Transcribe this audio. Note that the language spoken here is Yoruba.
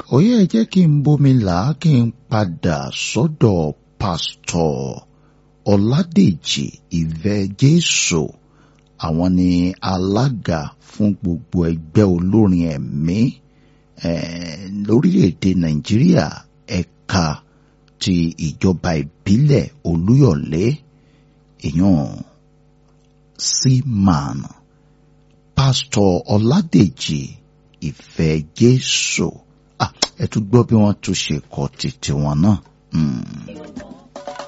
ó yẹ jẹ́ kí n bomi là á kí n padà sọ́dọ̀ pásítọ̀ ọ̀làdèjì ìfẹ́ jésù àwọn ni alága fún gbogbo ẹgbẹ́ olórin ẹ̀mí lórílẹ̀‐èdè nàìjíríà ẹ̀ka ti ìjọba ìbílẹ̀ olúyọ̀lé èèyàn seaman pásítọ̀ ọ̀làdèjì ìfẹ́ jésù ẹ tún gbọ́ bí wọ́n tún ṣe kọ́ títí wọn náà.